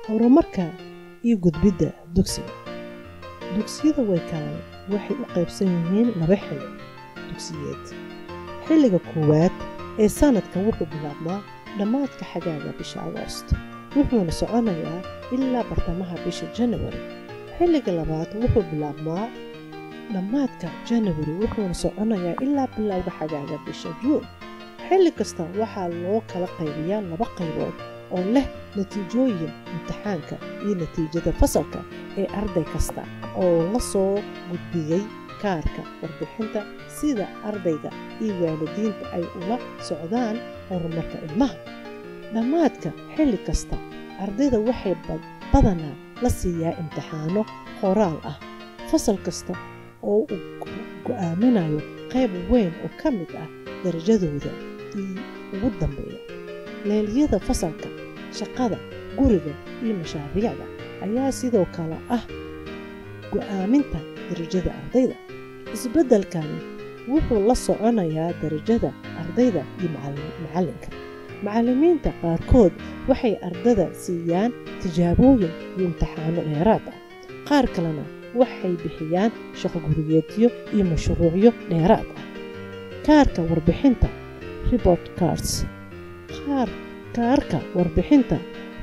horumarka iyo gudbidda dugsiga dugsiyada waykaale waxay u qaybsan yihiin laba xilli dugsiyeed xilliga koowaad ee sannadkan wuxuu bilaabmaa dhammaadka xagaaga bisha agoost wuxuuna soconayaa ilaa bartamaha bisha janawari xilliga labaad wuxuu bilaabmaa dhammaadka janawari wuxuuna soconayaa ilaa bilowga xagaaga bisha juun xilli kasta waxaa loo kala qaybiyaa laba qaybood oo leh natiijooyin imtixaanka iyo natiijada fasalka ee arday kasta oo la soo gudbiyey kaarka warbixinta sida ardayga iyo waalidiinta ay ula socdaan horumarka ilmaha dhammaadka xilli kasta ardayda waxay badanaa la siiyaa imtixaano qoraal ah fasal kasta oo uu go'aaminayo qayb weyn oo ka mid ah darajadooda iyo ugu dambeeya leeliyada fasalka shaqada guriga iyo mashaariicda ayaa sidoo kale ah go'aaminta darajada ardayda isbeddelkani wuxuu la soconayaa darajada ardayda iyo macallinka macallimiinta qaarkood waxay ardada siiyaan tijaabooyin iyo imtixaano dheeraad ah qaar kalena waxay bixiyaan shaqo gurigeedyo iyo mashruucyo dheeraad ah kaarka warbixinta report cards qaar kaarka warbixinta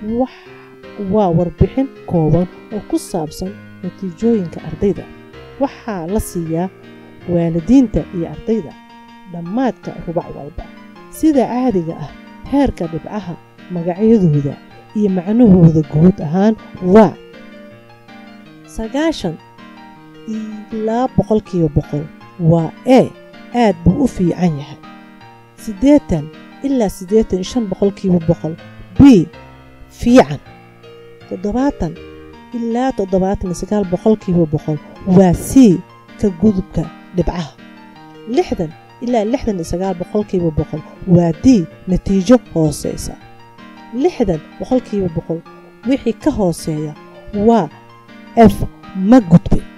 waa warbixin kooban oo ku saabsan natiijooyinka ardayda waxaa la siiyaa waalidiinta iyo ardayda dhammaadka rubac walba sida caadiga ah heerka dhibcaha magacyadooda iyo macnahooda guud ahaan waa sagaashan ilaa boqolkiiba boqol waa e aad buu u fiican yahay siddeetan ilaa siddeetan iyo shan boqolkiiba boqol b fiican toddobaatan ilaa toddobaatan iyo sagaal boqolkiiba boqol waa c ka gudubka dhibcaha lixdan ilaa lixdan iyo sagaal boqolkiiba boqol waa d natiijo hooseysa lixdan boqolkiiba boqol wixii ka hooseeya waa f ma gudbin